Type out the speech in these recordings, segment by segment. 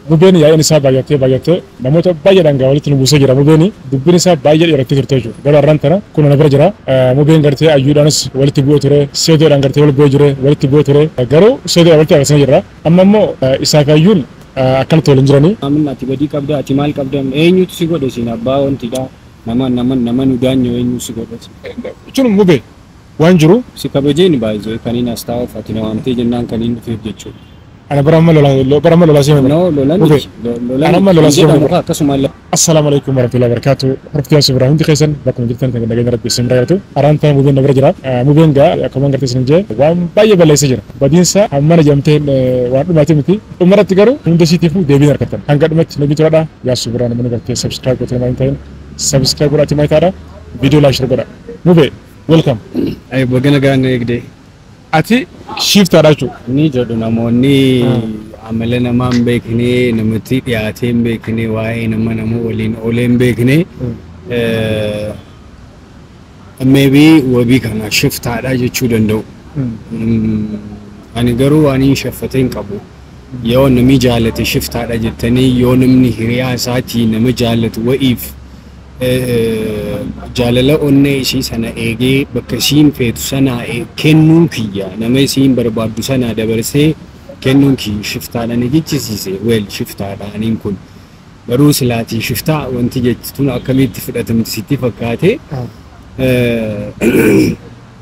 Mubeen yaa'in isaa baay'attee baay'attee namoota baay'eedhaan gaa walitti nu buusee jira mubeen dubbiin isaa baay'ee dheerattee turte jechuudha. Gara har'aan tana kun na bira jira. Mubeen gartee ayyuudhaanis walitti bu'ee ture seedoodhaan gartee wal bu'ee jire walitti bu'ee ture garuu seedoodhaan walitti agarsiisanii jirra. Amma immoo isaakaayyuun akkanatti waliin jiranii. Amin ati badii qabda ati maal qabda eenyutu si godhe siin abbaa wantidha nama nama nama nu daanyo eenyu si godhe Jechuun mubee waan jiru si kabajeen baay'ee kaniin as taa'uuf ati na waamtee jennaan kaniin dhufeef jechuudha. ana bara amma lolaa bara amma lolaa seemee No lolan Mube. lolan Anamma lolan si jedhamu godhe. akkasuma Assalaamu alaikum warahmatullahi wabarakatuh. Horti yaasi biraa hundi keessan bakkuma jirtan kan nageenya rabbi isin bira jirtu. Araan ta'e mubeen na bira jira. Mubeen gaa akkuma gartee isin jee waan baay'ee balleessee jira. Badiinsa hammana jamteen waan dhumaati miti. Dhumarratti garuu hunda siitiifuu deebiin harkattan. Hanga dhumatti nabi turadha. Yaasi biraa namni gartee subscribe gootee maal ta'in subscribe godhaati maal taadha. Viidiyoo laashir godha. Mubee welcome. Ay bagana gaana eegdee. Ati shiiftaadha jechuudha. Ni jedhu namoonni amala namaa hin beekne namatti dhiyaatee hin beekne waa'ee nama nama waliin oolee hin beekne maybe wabii kana shiftaadha jechuu danda'u. Mm, Ani garuu waan hin shaffatee hin qabu. Yoo namni jaalate shiftaadha jettanii yoo namni hiriyaa isaatii nama jaalatu wa'iif eh, jaalala onnee ishii sana eegee bakka isiin feetu sana kennuun kiyya nama isiin barbaaddu sana dabarsee kennuun kiyya shiftaadha ni jechisiise weel shiftaadha aniin kun garuu silaatii shiftaa wanti jechuun akkamitti fudhatamti sitti fakkaate eh,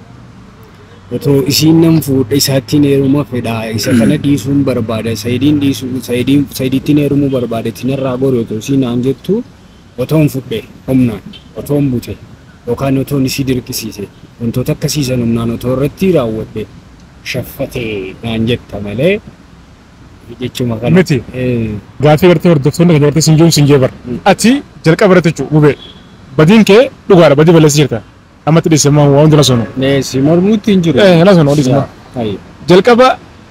otoo isiin nam fuudha isaattiin heeruma fedha isa kana dhiisuun barbaada sayidiin dhiisuu sayidiin sayidittiin heerumuu barbaada tinarraa goru otoo isiin naan jettu otoon fudhe humnaan otoon bute yookaan otoon isii dirqisiise wantoota akkasiisan humnaan otoo irratti raawwadhe shaffatee naan jetta malee jechuma kana. Miti. Eh, Gaafii gartee hordoftoonni kan gartee sin jiru sin jee bara. Mm. Ati jalqaba irratti jechuudha mubee. Badiin kee dhugaadha badii balleessii jirta. Ammatti dhiise waan hundi na sonu. Nee si mormuutti hin jiru. Eh, na sonu odii sana. Ayi. jalqaba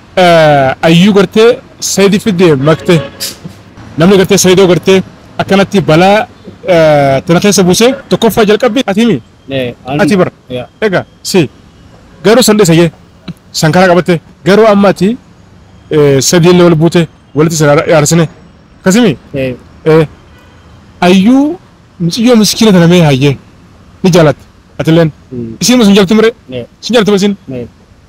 ayyuu gartee sayidii fiddee maktee namni gartee sayidoo gartee akkanatti balaa tana keessa buusee tokkoffaa jalqabbi ati himi Nee, an- ati bara Yaa. egaa si garuu san dhiise san karaa qabatte garuu amma ati sadii illee wal buute walitti sana yaarsine akkasimi Eh, ayyuu muciyyoo miskiina tana mee hayyee ni jaalatte atilleen mm, isiin sun jaltu mire nee, sin jaltu isin nee.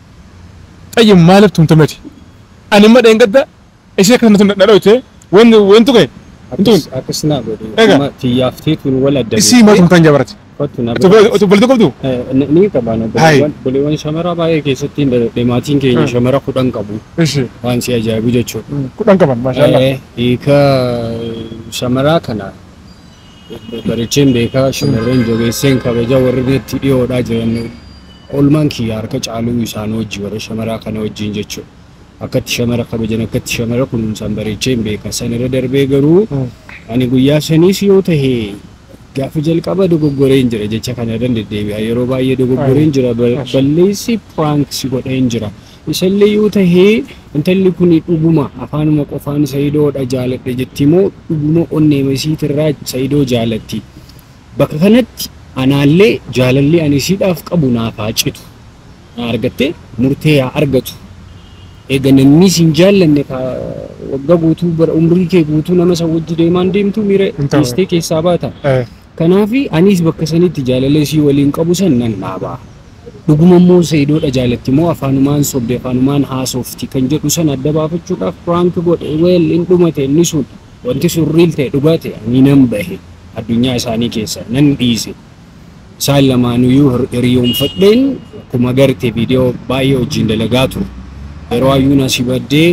xayyin maaliif tumtameti ani imma dheengadda ishee akkasuma na dhawite wanti wantu ka'e Akkas- akkas naa godhe. Egaa. Amma Xiyyaaftii tun wal adda isii maa tumtan jabarati Kottu na otu balti qabdu Eh, ni- ni qaba na Hai. boleewwan boleewwan shamaraa baay'ee keessatti hin dadhabde maatiin keenya Hmm. shamara kudhan qabu ishi waan si ajaa'ibu jechuudha. kudhan qaban maashaallah Eh, Hiika shamaraa kana bareecheen beekaa shamarreen jogeesseen kabaja warri netti dhiyoodhaa jiran olmaan kiyya harka caaluu isaan wajji warra shamaraa kana wajjin jechuudha. Akkatti shamara kabajan akkatti shamara kunuunsan bareecheen beeka sanirra darbee garuu Mm. ani guyyaa saniis yoo tahe gaafa jalqaba dogoggoreen jira jecha kana irra deddeebi'a yeroo baay'ee dogoggoreen jira bal- balleessi prank si godheen jira isallee yoo tahee intalli kun dhuguma afaanuma qofaan sayidoodha jaaladha jetti moo dhuguma onneema isiitirraa sayidoo jaalatti bakka kanatti anaallee jaalallee ani isiidhaaf qabu naaf haa citu na argatte murtee haa argatu eega namni sin jaallanne ka waggaa guutuu bara umrii kee guutuu nama isa wajji deemaan deemtu miira Hin ta'u. dhiistee keessaa baata. Eh, Kanaafi anis bakka sanitti jaalala isii waliin qabu san nan dhaabaa. Dhuguma immoo sayidoodha jaalatti moo afaanumaan sobde afaanumaan haasofti kan jedhu san adda baafachuudhaaf prank godhe weel hin dhumate inni sun wanti sun riil ta'e dhugaa ta'e ani nan bahe addunyaa isaanii keessa nan dhiise. Isaan lamaanuyyuu hir- hiriyoonfadheen akkuma garte viidiyoo baay'ee wajjin dalagaa ture. Yeroo ayyuun asii baddee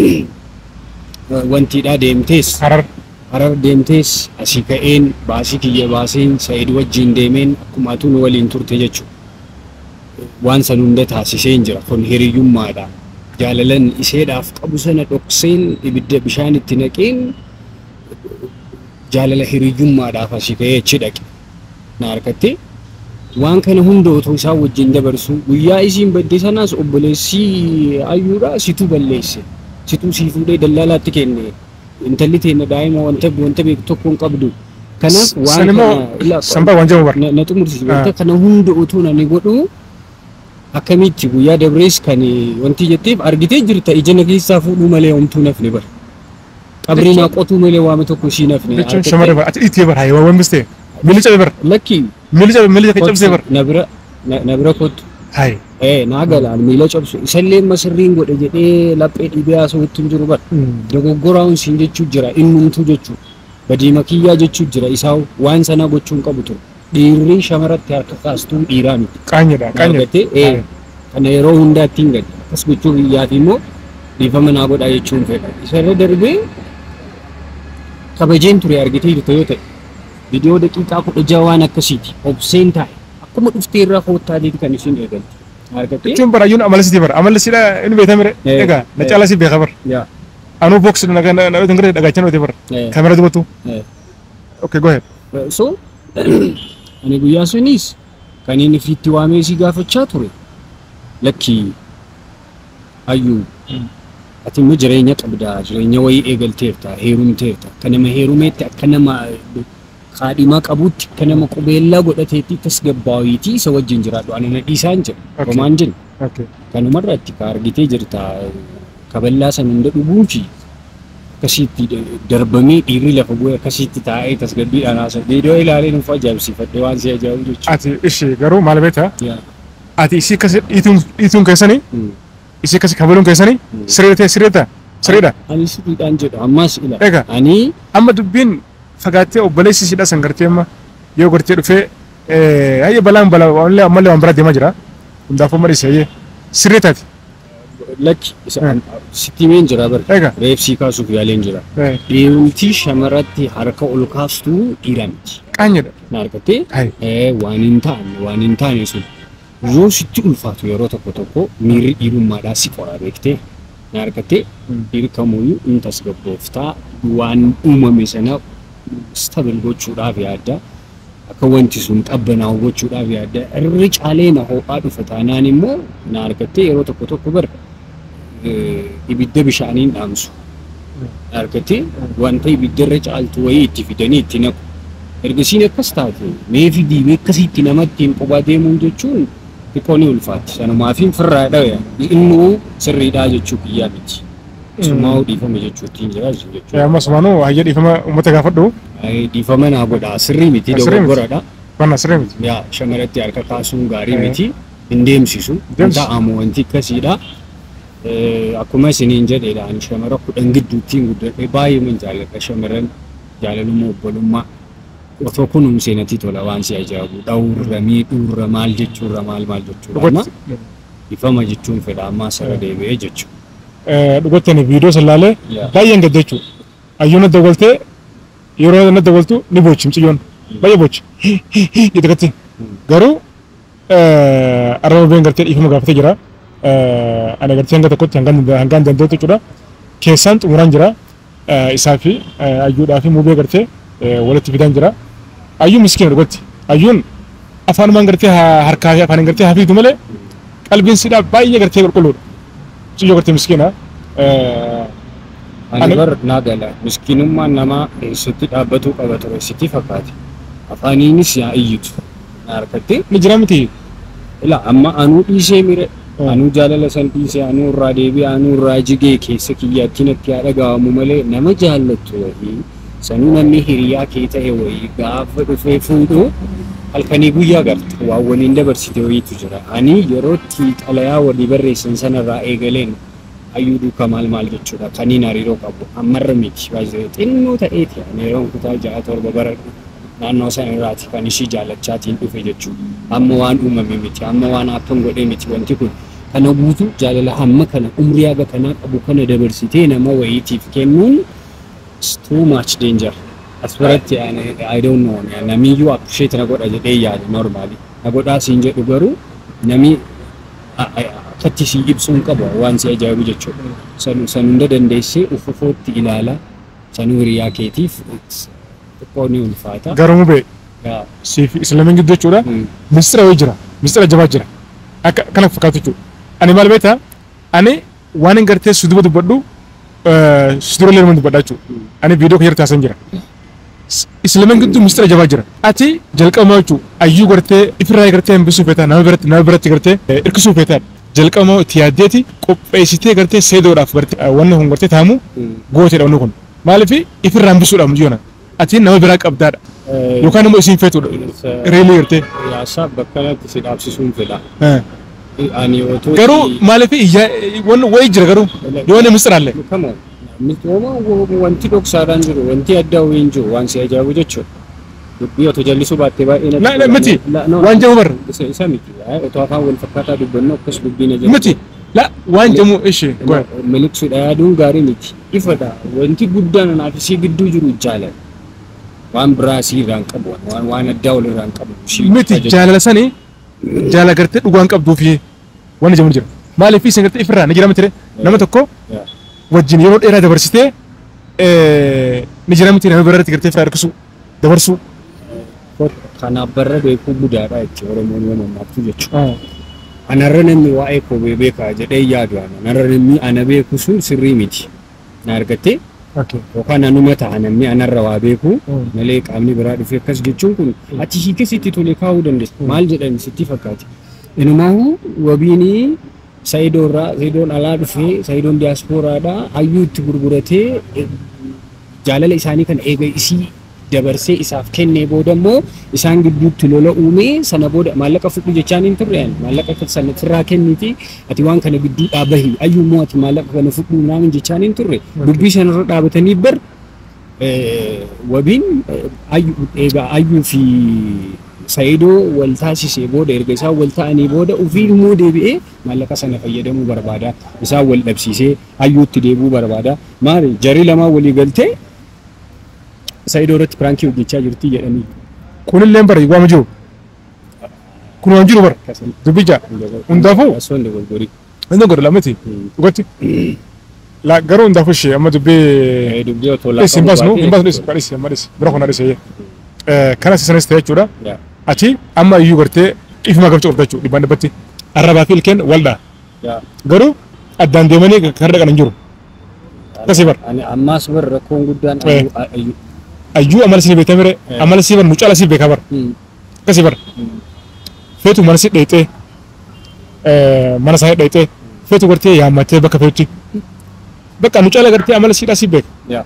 wantiidhaa deemtees harar harar deemtees asii ka'een baasii kiyya baaseen sa'id wajjin deemeen akkuma atuun waliin turte jechuudha. Waan san hunda taasiseen jira kun hiriyyummaadha. Jaalalan iseedhaaf qabu sana dhokseen ibidda bishaan itti naqeen jaalala hiriyyummaadhaaf asii ka'ee achi dhaqe. Na harkatte waan kana hunda otoo isaan wajjin dabarsu guyyaa isiin badde sanaas obboleessii ayyuudha situ balleesse. Situ sii fuudhee dallaalaatti kenne. intalli teenya daa'ima wanta wanta beektu tokko hin qabdu. Kanaaf waan san immoo kana ila- sanbaa waan jabu bara na na xumursiisi Ah. wanta kana hunda utuu nani godhu akkamitti guyyaa dabrees kan wanti jetteef argitee jirta ija na keessaa fuudhuu malee homtuu nafni bara. qabrii naa qotuu malee waame tokko ishii nafne jechuun shamarree bara ati dhiittee bara hayiwaa waan bistee miilli cabe bara lakki miilli cabe miilli cabsee bara na bira na- na bira kottu hayi ee naa galaan miila cabsu isallee masirriin godhe jedhee laphee dhibee haasawutti hin jiru bara dogoggoraa'uun siin jechuu jira innumtuu jechuu badiima kiyyaa jechuu jira isaa waan sana gochuu hin qabu ture dhiirri shamarratti harka kaastuu dhiiraa miti qaanyedha qaanyedha argatee ee kana yeroo hundaa ittiin gadi akkas gochuu biyyaaf immoo dhiifama naa godhaa jechuun fedha isarra darbee kabajeen ture argitee jirtu yoo ta'e viidiyoo daqiiqaa kudha jaha waan akkasiiti obseen taa'e akkuma dhuftee irraa koottaatiin kan isin eegalte argatee jechuun bara ayyuun amala sitii bara amalli sidha inni beekamire Eh, egaa na eh. caalaa si beeka bara yaa anuu boks na na na na dhagaachan oote bara ee, kaamera dubbatu ee. okay go ahead so ani guyyaa sunis kan inni fiitti waamee si gaafachaa ture lakkii hayyuu ati immoo jireenya qabdaa jireenya wayii eegalteerta heerumteerta akka nama heerumeetti akka nama kaadhimaa qabuutti akka nama qubeellaa godhateetti tasgabbaawiitii isa wajjin jiraadhu ani na dhiisaan jira Okay. homaan jira okay kanumarratti ka argitee jirta kaballaa san hunda dhuguu fi akkasitti darbamee dhiirri lafa bu'ee akkasitti taa'ee tasgabbiidhaan haasa viidiyoo ilaalee nuuf ajaa'ibsiifadhe waan si ajaa'ibu jechuudha. ati ishi garuu maal beektaa Yaa. ati isii akkas dhiituun dhiituun keessanii Mm. isii akkas kabaluun keessanii Mm. siree ta'e siree ta'a sireedha Ani sirriidhaan jedhu ammas ila. Egaa. Ani amma dubbiin fagaattee obboleessi sidha san gartee amma yoo gartee dhufee hayya balaan bala ammallee ammallee waan biraa deemaa jira hundaafuu mariisa hayyee siree taati lakki isa Mm. sitti himeen jira bari. egaa Reefsii kaasuuf yaaleen jira. eh, Dhiirumti shamarratti harka ol kaastuu dhiira miti. qaanyedha Na argattee hayi ee waan hin taane waan hin taane sun yoo sitti ulfaatu yeroo tokko tokko miirri dhiirummaadhaa si qora beektee na argattee Mm. dhiirri kamuyyuu in tasgabbooftaa waan uumame sana stabil gochuudhaaf yaadda akka wanti sun qabbanaa'u gochuudhaaf yaadda irri caalee na ho'aa dhufa taanaan immoo na argattee yeroo tokko tokko bar eh, ibidda bishaaniin dhaamsu na argattee wanta ibiddarra caaltu wayii itti fidanii itti naqu ergasiin akkas taate mee fidii akkasitti namatti hin qubaa deemuun jechuun xiqqoo ni ulfaatti sanumaafiin firraa dhawe innuu sirriidhaa jechuu biyyaa miti sumaa dhiifama jechuutti hin jiraatu Eh, jechuudha. ammas maanuu hayya dhiifama uummata gaafadhu Ay, Dhiifama naa godhaa sirrii miti Ah, sirrii miti. dogoggoradha. wanna siree miti Yaa shamarratti harka kaasuun gaarii Eh. miti hin deemsisu hin Deemsisu. ta'amu wanti akkasiidha. Eh, Akkuma isiniin jedheedha ani shamara kudhan gidduuttiin guddadhe baay'ee man jaalladha shamaran jaalalummaa obbolummaa otoo kunuunsee natti tola waan si ajaa'ibu dhawurra miidhuurra maal jechuurra maal maal jechuudha amma dhugatti ifama jechuun fedha ammaa sarara deebi'ee jechuudha. eh, dhugatti ani viidiyoo san laalee Yaa. baay'een gadda jechuudha ayyuu na dawwaltee yeroo na dawwaltu ni bochi miciyyoon baay'ee bochi jette gatti garuu arraba been gartee dhiifama gaafatee jira Eh, ani gartee hanga tokkotti hangaan hangaan danda'utti jechuudha keessaan xumuraan jira Eh, isaa fi eh, ayyuudhaa fi muubee gartee eh, walitti fidaan jira ayyuu miskiina dhugatti ayyuun afaanumaan gartee ha- harkaa fi afaaniin gartee hafiitu malee qalbiin sidhaa baay'ee gartee qulqulluudha ciyyoo gartee miskiina Eh, Ani Ani- bar naa gala miskiinummaan namaa eessatti dhaabbatuu qaba ture sitti fakkaate afaaniinis yaa iyyitu na harkattee ni jira miti ila amma anuu dhiisee mire Mm. anuu jaalala san dhiisee anuu irraa deebi'ee anuu irraa jigee keessa kiyyaatti natti haa dhaga'amu malee nama jaallattu wayii sanuu namni hiriyaa kee ta'e wayii gaafa dhufee fuudhu halkanii guyyaa garte waan waliin dabarsite wayiitu jira ani yerootti xalayaa walii barreessan sanarraa eegaleen hayyuu duuka maal maal jechuudha kaniin hariiroo qabu ammarra miti baay'ee xinnoo ta'eeti ani yeroon kutaa ja'a torba bara naannoo sana irraati kan ishii jaallachaatiin dhufe jechuudha. Amma waan uumame miti, amma waan akkan godhee miti wanti kun. Kana guutuu jaalala hamma kana umrii haga kanaa qabu kana dabarsitee nama wayiitiif kennuun it's too much danger. As biratti ani I don't know namiyyuu appreciate na godha jedhee yaada normally. Na godhaa siin jedhu garuu nami a- a- akkatti si ibsuun qaba waan si ajaa'ibu jechuudha. San san hunda dandeessee ufufootti ilaala. Sanuu hiriyaa keetiif it's- xiqqoo ni ulfaata. garuu mubee Yaa, siif islamiin gidduu jechuudha mm, mistira wayii jira mistira jabaa jira akka kana fakkaatu jechuudha ani maal beektaa ani waan hin gartee si duba dubbadhu si dura leeluma dubbadha jechuudha ani viidiyoo kan jirtaasan jira islamiin gidduu mistira jabaa jira ati jalqabamaa jechuudha ayyuu gartee ifirraa gartee hambisuu feetaa nama biratti nama biratti gartee hirkisuu feetaa jalqabamaa itti yaaddeeti qopheessitee gartee seedoodhaaf gartee wanni kun gartee taamu mm. gooteedha wanni kun Maaliif ifirraan bisuudha muyyoona. Ati nama biraa qabdaadha. Yookaan immoo isiin feetudha. Reelii gartee. Yaasaa bakka kanatti si dhaabsisuun fedha. Eh. Ani otoo Garuu maaliif iyyaa wanni wayii jira garuu yoo inni misiraalle. Kama misooma wanti dhoksaadhaan jiru wanti addaa wayiin jiru waan si ajaa'ibu jechuudha. Dubbii otoo jallisuu baattee baay'ee Na- na- miti. Waan jamu barra. Isa isa miti. Otoo afaan wal fakkaataa dubbannu akkas dubbiin ajaa'ibu. Miti. La waan jamu ishee. goya. Miliqsuudha yaaduun gaarii miti. Ifadha. Wanti guddaan anaaf isii gidduu jiru jaalala. Waan biraa isii irraan qabu waan waan addaa wal irraan qabu. ishii Miti ajaju. jaalala sanii jaalala gartee dhugaan qabduufi wanni jamu jira. Maaliif isin gartee ifirraa ni jira miti nama tokko Yaa. wajjin yeroo dheeraa dabarsitee eh, ni jira miti nama biraatti gartee ifirraa harkisuu dabarsuu. Kanaaf barra beekuu budaadha jechuudha Oromoon yoo mammaaktu jechuudha. Anarra namni waa'ee koo beekaa jedhee yaadu ana. Anarra namni ana beeku sun sirrii miti. Na argattee Okay. yookaan anuma ta'a namni anarra waa beeku Mm. malee qaamni biraa dhufee akkas jechuun kun ati hiike sitti tole kaa'uu dandeessa. Maal jedhan sitti fakkaati. Inumaahu wabiinii Saayidoo irraa Saayidoon alaa dhufee Saayidoon diyaaspooraadhaa hayyuu itti gurguratee eh, jaalala isaanii kan eega isii dabarsee isaaf kennee booda immoo isaan gidduutti lola uumee sana booda maallaqa fudhu jechaan hin turre ani maallaqa sana sirraa kenniti ati waan kana gidduu dhaabahi ayyuu immoo ati maallaqa kana fudhu naamin jechaan hin turre dubbii sanarra dhaabatanii bar eh, wabiin eh, ayyu- egaa ayyuu fi Saayidoo wal taasisee booda erga isaan wal ta'anii booda ofii immoo deebi'ee maallaqa sana fayyadamuu barbaada. Isaan wal dhabsiisee hayyuutti deebi'uu barbaada. Maali jarii lamaa walii galtee Saayidoo irratti piraankii hojjechaa jirti jedhanii. Kunillee bara waama jiru. Kun waan jiru bara. Dubbicha. Hundaafuu Assoon dogoggorii. inni godha lamati dhugatti. La garuu hundaafuu ishee amma dubbii Dubbii otoo dhis hin baasnu hin baasnu dhis baatee. dhis amma dhis bira kuna dhis kanas isanis ta'e jechuudha. Yaa. Achi amma iyyuu gartee ifuma gabcha qabda jechuudha dhibbaan dhibbatti. Arrabaa fi ilkeen waldaa. Yaa. Garuu addaan deemanii kan dhaqan hin jiru. Akkasii bara. Ani ammaas bar rakkoon guddaan Eh. ayyuu- ayyuu. Ayyuu amala sinii beektaa mire Eh. amala sii bara nu caala sii beekaa bara. Hmm. Akkasii bara. Feetu mana si dheexee mana isaa dheexee feetu gartee yaammattee bakka feetutti. Bakka nu caala gartee amala siidhaa sii beeka. Yaa.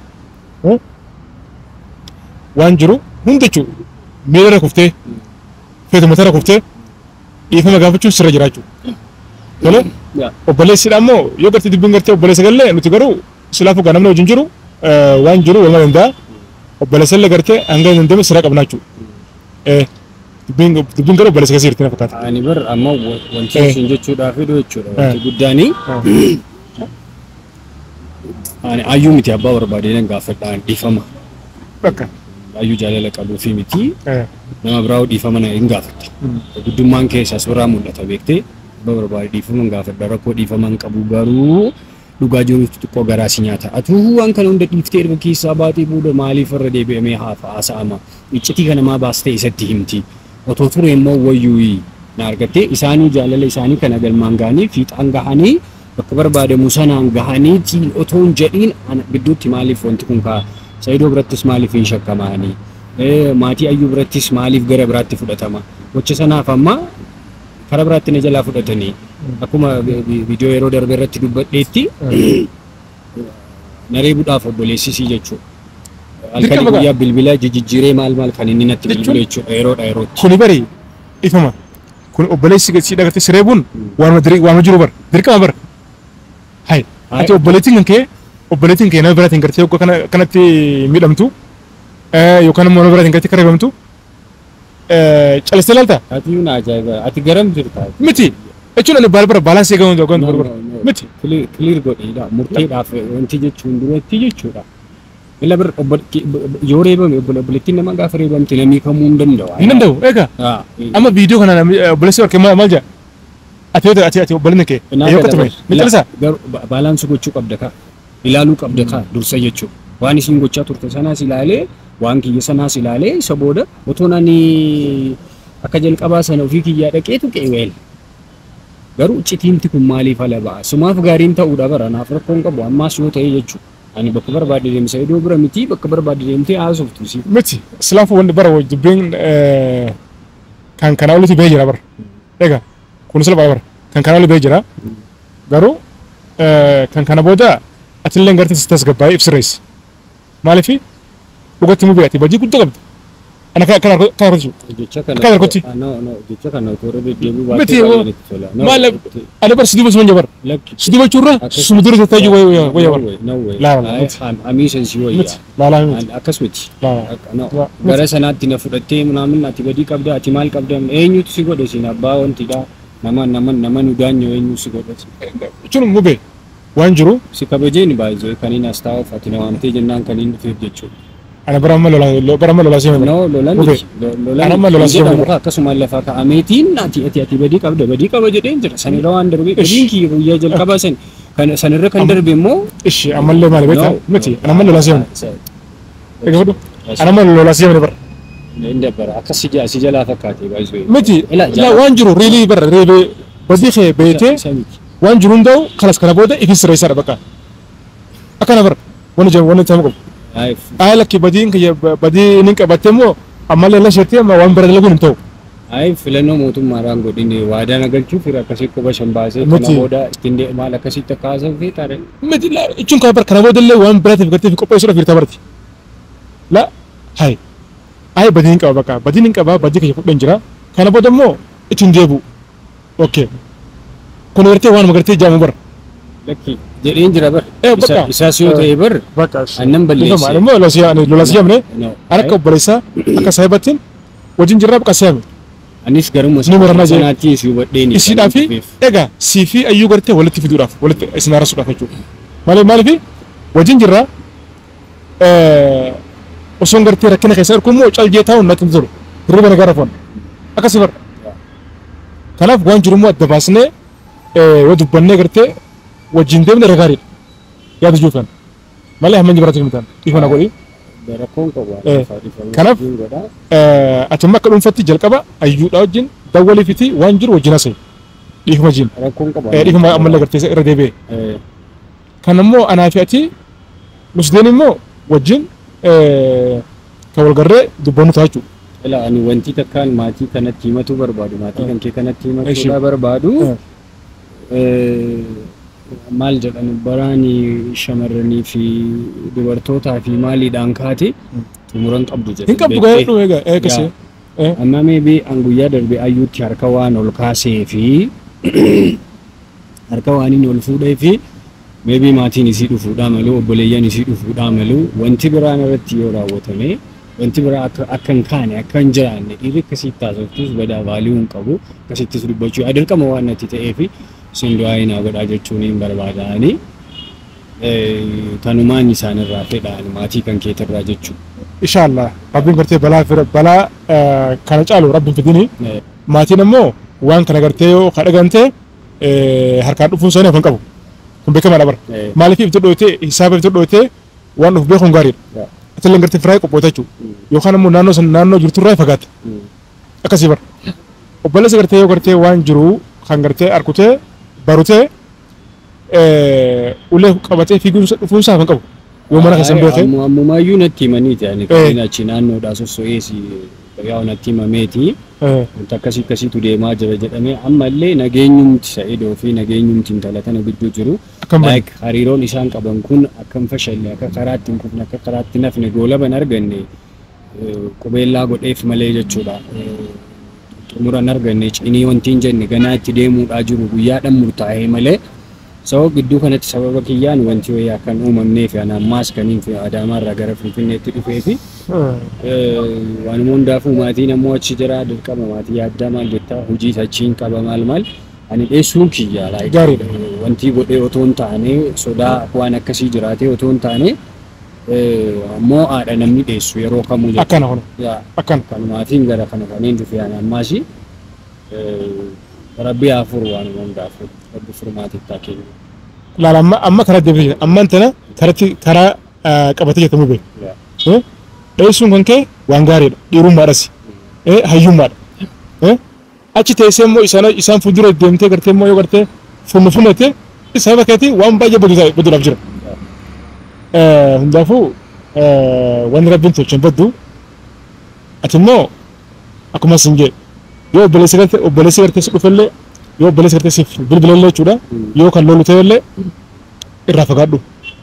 waan jiru hundi jechuudha. Miila irra kuftee, feetu mataa irra kuftee, dhiifama gaafachuun sirra jira jechuudha. Tole, Yaa. obboleessidha ammoo yoo gartee dubbiin gartee obboleessa gallee nuti garuu silaafuu gaa namni wajjin jiru eh, waan jiru waluma danda'a. Obboleessa illee gartee hanga hin dandeenye sirra qabnaa jechuudha. Eh, Dubbiin dubbiin garuu obboleessa keessa jirti na fakkaata. Ani bar amma wa- wanti Eh. isin jechuudhaaf hidhu jechuudha. Eh. Wanti guddaanii ani ayyuu miti abbaa barbaadee nan gaafadhaan dhiifama. Bakka. Ayyuu jaalala qabuu fi miti Eh, nama biraa dhiifama na hin gaafadha. Mm. Guddummaan keessas biraa mul'ata beektee abbaa barbaadee dhiifama hin gaafadha. Rakkoo dhiifama hin qabu garuu dhugaa jiruutu xiqqoo garaa si nyaata. Atuu waan kana hunda dhiiftee erga keessaa baatee booda maaliif irra deebi'amee haafa haasa'ama. Iccitii kana maa baastee isatti himti. Otoo ture immoo wayyuu na argattee isaanii jaalala isaanii kana galmaan gahanii fiixaan gahanii bakka barbaadamu sanaan gahanii tiin otoo hin jedhiin ana gidduutti maaliif wanti kun kaa Saayidoo birattis maaliif hin shakkamanii maatii ayyuu birattis maaliif gara biraatti fudhatama gocha sanaaf amma karaa biraatti na jalaa fudhatanii akkuma vi- vi- viidiyoo yeroo darbe irratti dubbadheetti na reebuudhaaf obboleessisii jechuudha. Halkanii Dirqama guyyaa bilbila jijjiiree maal maal kan inni natti Jechuun- bilbilu jechuudha yeroodha yerootti. Kuni bari ifama. Kun obboleessi siidha gartee sireebuun waanuma diri waanuma jiru bara. Dirqama bara. Hai. Ati obboleettiin kan kee obboleettiin kee nama biraatiin gartee yookaan kana kanatti miidhamtu eh, yookaan immoo nama biraatiin gartee kareebamtu eh, calistee laalta Ati yuuna ajaa'iba ati garam jirta. miti jechuun ani baala bara baalaansii gahuun yookaan No, bara no, no. miti Clear godheedha murteedhaaf wanti jechuun duratti jechuudha. Ila bir obbo- ki- yoo reebame obbo- obboleettiin nama gaafa reebamte namni kamuu hin danda'u. hin danda'u eegaa Ah, amma viidiyoo kana namni, eh, obboleessi warqee maal maal jedha ati yoo ati ati obboleettiin kee Naa yoo gada qotume bar- ni calisaa garuu ba- baalaansi gochuu qabda ka ilaaluu qabda ka dursa jechuudha waan isin gochaa turte sanaas ilaalee waan kiyya sanaas ilaalee isa booda otoo ani akka jalqabaa sana ofii kiyyaa dhaqeetu qeeweel garuu citiinti kun maaliif ala ba'a sumaaf gaariin ta'uudha bara naaf rakkoon qabu ammaas yoo ta'e jechuudha ani bakka barbaade deemsa iddoo bira miti bakka barbaade deemtee haasoftu si miti islaafu wanti bara wajji dubbiin eh, kan kana olitti bahee jira bara eegaa kun sila bara kan kana olitti bahee jira garuu eh, kan kana booda atillee gartee si tasgabbaa'ee ibsirreessi maaliif dhugatti mubee ati badii guddaa qabdi ana kana kana kana argachuu jecha kana Akka dargotti. Ah, no no jecha kana otoo irra deddeebi'uu Miti, baatee oo. baay'ee natti tola. No, maal miti. ani bar sidii basuma jabar lakki sidii bachuurra suma dura jettee jiru wayya wayya bar no way Laa, Ay, miti. am- amiisa si miti wayya laalaa miti An- akkas miti laalaa Akka- no. Waa, gara sanaatti na fudhattee munaamin ati badii qabda ati maal qabda eenyutu si godhe sin abbaa wantidha nama nama nama nu daanyo eenyu si godhe jechuun mubee waan jiru si kabajeen baay'ee kan inni as taa'uuf ati na waamtee jennaan kan inni dhufeef jechuudha. ana bara amma lolaa bara amma lolaa seema No, lolan Mube. miti. Lo- lolan Ana amma hin lolan jedhamu si'a ka akkasuma lafa kaa'ameetiin ati ati ati badii qabda badii qaba jedheen jira sanirra waan darbe badiin kiyya guyyaa jalqabaa san kan sanirra kan darbe immoo ishi ammallee maali beektaa No. miti ana amma lolaa seema Sa- egaa fudhu ana amma lolaa seema bara hin dabbara akkas si ja- si jalaa fakkaate baay'ee. miti Ila, la jala- waan jiru riilii bara riilee badii kee beetee Isa miti. waan jiru hunda'u kanas kana booda ifin sirreessaadha bakka akkana bara wani jam wani tamu qabu Ay, ay lakki badiin kiyya badii nin qabatte immoo ammallee la sheettee amma waan bira dalaguun hin ta'u ay filannoo mootummaadhaan godhine waadaan agalchuuf fira akkasii quba shan baasee Miti. kana booda ittiin de- maal akkasitti akka haasawu feetaare. miti la jechuun kana bara kana booda illee waan biraatiif gartee fi qopheessuudhaaf hirtaa barti la hay ay badii hin qaba bakka badii hin qaba badii kiyya fudhan jira kana booda immoo ittiin deebu okay kun gartee waan gartee jaamu bara Lakki jedheen jira bar. Eh, Isa- bakka. Isaas yoo ta'e bar bakka annan balleesse. Ifama, immoo lolaa siyaamne No. Ani akka obboleessaa akka saahibattiin wajjin jirraa bakka siyaame. Anis garuma Ni murannaa jee. sanaatti si hubadheeni. Isiidhaa fi egaa sii fi ayyuu gartee walitti fiduudhaaf walitti isin haarasuudhaaf jechuudha. Maaliif maaliif wajjin jirraa osoon gartee rakkina keessa argu immoo caljee taa'uun natti hin tolu. Hirriba nagaa rafuun. Akkasii bara. Kanaaf waan jiru immoo adda baasnee yoo dubbannee gartee wajjin deemne irra gaariidha. Yaada juufan. Malee hamma inni biraatti hin mitaan. Ifa na godhi. Rakkoon qabu. Eh, kanaaf- ati amma akka dhuunfatti jalqaba ayyuudha wajjin dawwalii fiti waan jiru wajjin hase dhiifuma jiin Rakkoon qabu. dhiifuma ammallee gartee irra deebi'e Eh, kan ammoo anaa fi ati musdeen immoo wajjin kan walgarree dubbannu ta'a jechuudha. Ila ani wanti takkaan maatii kanatti himachuu barbaadu maatii kan kee kanatti himachuudha Eeshi. barbaadu Eh. eh, maal jedhan baraani shamarranii fi dubartootaa fi maaliidhaan kaate xumuran qabdu jedhe. Hin qabdu gahee dhume egaa akkasii. Amma meebii an guyyaa darbe ayyuutti harka waan ol kaasee fi harka waan inni ol fuudhee fi meebii maatiin isii dhufuudhaa malu obboleeyyan isii dhufuudhaa malu wanti biraan irratti yoo raawwatame wanti biraa akka akka hin kaane akka hin jiraanne dhiirri akkasitti taasiftus badaa vaalii hin qabu akkasittis dubbachuu adirqama waan natti ta'ee fi isin du'aa naa godhaa jechuun hin barbaada'anii tanumaan isaanirraa fedhaan maatii kan keetirraa jechuudha. Inshaallah rabbiin gartee balaa fira balaa eh, kana caalu rabbiin fidini Eh, maatiin ammoo waan kana gartee yoo kadhagante harkaan dhufuun isaanii hafan qabu. Kun beekamaadha bara. eh, Maaliif ibsa dhootee hisaaba ibsa dhootee waan dhufu beekuun gaariidha. yaa, Atiillee gartee firaa qophoota jechuudha. mm, Yookaan ammoo naannoo san naannoo jirturraa fagaata. mm. akkasii bara obboleessa gartee yoo gartee waan jiru kan gartee arkutee barutee ulee qabatee fiiguun dhufuun isaa kan qabu yoo mana keessan beekee Ammu- Ammumaayyuu natti himaniiti ani Eh. kanneen achi naannoodhaa sosso'eesi yaa natti himameeti wanti akkasii akkasiitu deemaa jira jedhamee ammallee nageenyumti sa'idoo fi nageenyumti intala tana gidduu jiru akkam baay'ee like hariiroon isaan qaban kun akkam fashalle akka karaatti hin kufne akka karaatti nafne goolaban arganne eh, qubeellaa godheef malee jechuudha. Eh, Xumuran arganne cinii wanti hin jenne ganaa itti deemuudhaa jiru guyyaadhaan murtaa'ee malee sababa gidduu kanatti sababa kiyyaan wanti wayii akka hin uumamneef ani ammaas kaniin fi Adaamaarraa gara Finfinneetti dhufee fi waanuma hundaafuu maatiin ammoo achi jira dirqama maatii yaaddaa maal jettaa hojii achiin qaba maal maal ani dheessuun kiyya like, Gaariidha. eh, wanti godhee otoo hin taane sodaa waan akkasii jiraatee otoo hin taane eh, ammoo haadha namni dheessu yeroo kamuu jechuudha. akkana kun Yaa, akkana kan maatiin gara kana kanneen dhufe ani ammaas rabbi haa furu waanuma hundaafuu rabbi furmaatitti haa kennu. laala amma amma karaa deemee ammaan tana karatti karaa eh, qabatee jirtamu beeku Yaa. dheessuun kan kee waan gaariidha dhiirummaadhas hayyummaadha Eh, achi teessee immoo isaan isaan fuuldura deemtee gartee immoo yoo gartee funnu funnete sababa keetii waan baay'ee baduu ta'a- baduudhaaf jira. Eh, Hundaafuu eh, wanni rabbiin tolchan baddu ati immoo akkuma sin jee yoo obboleessi gartee obboleessi gartee si dhufellee yoo obboleessi gartee siif bilbilallee jechuudha Mm. yoo kan lolu ta'ellee irraa fagaadhu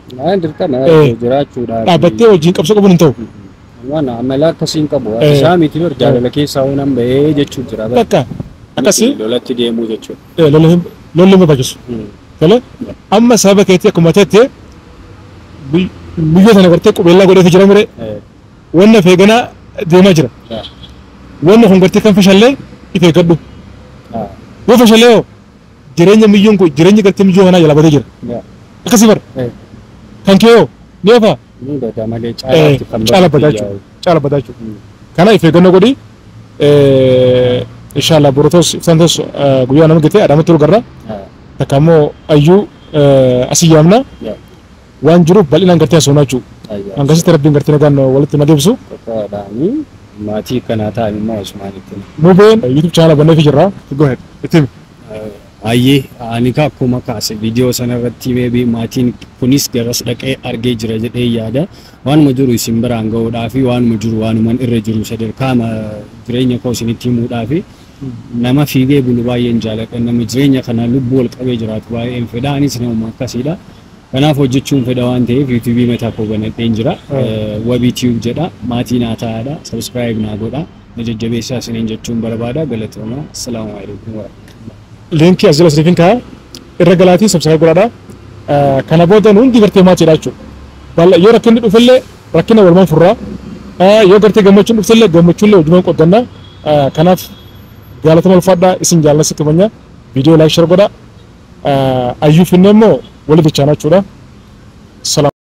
Waan dirqama Eh. jiraachuudhaaf. dhaabbattee wajjin qabsoo qabuun hin ta'u. Waan amala akkasiin qabu. Eh. Isaa miti bar jaalala keessaa waan bahee jechuu jira. Bakka akkasii Lolatti deemuu jechuudha. eh, lolli hin lolli hin barbaachisu. Tole amma sababa keetti akkuma teettee biy- biyya sana gartee qubeellaa godheetu jira mire wanna feeganaa deemaa jira. Wanna kun gartee kan fashallee if eeggadhu. Yoo fashallee hoo jireenya miyyuun kun jireenya gartee miyyuu kanaa jala batee jira. Akkasii bara kan kee hoo ni oofaa Ni gada malee Eh, caalaatti kan caala bakki badaa yaa'u. jechuudha. Caala badaa jechuudha. Kana if eeggannoo godhi. Inshallah borotos iftaan tos guyyaa nama gite adamatti turu garra. Ah, Takka immoo ayyuu asii yaamna yaa. waan jiruuf bal'inaan gartee haasofnaa jechuudha. ayyaa. Hangasitti rabbiin gartee nagaan walitti na deebisu. Qofaadhaanii maatii kanaa ta'an immoo Usmaanitti. Mubeen YouTube channel banneefi jirra. Go ahead. Itti himi. Ayyee ani ka akkuma kaase viidiyoo sana irratti meebii maatiin kunis garas dhaqee argee jira jedhee yaada waanuma jiru isin biraan ga'uudhaa fi waanuma jiru waanuman irra jiru sadarkaa ma- jireenya koo isinitti himuudhaa fi nama fiigee bulu baay'een jaaladha nama jireenya kana lubbuu ol qabee jiraatu baay'een fedha anis nama akkasiidha. Kanaaf hojjechuun fedha waan ta'eef yuutuubii mataa koo banadheen jira. Wabii tiyuub jedha maatii naa ta'aadha sabskiraayib naa godha na jajjabeessaa isiniin jechuun barbaada galatooma. Assalaamu alaikum warahmatullahi. Liinkii as jala isiniifin ka'a. Irra galaatii subscribe godhaadha. Kana booda hundi gartee maatiidha jechuudha. Balla- Yoo rakkinni dhufellee rakkina walumaan furraa. Yoo gartee gammachuun dhuftellee gammachuullee hojiiwwan qoddanna. Kanaaf jaalatama ulfaadhaa isin jaalala sitti manya. Viidiyoo laayik share godha. Ayyuu finne immoo walitti chaanaa jechuudha. Salaam.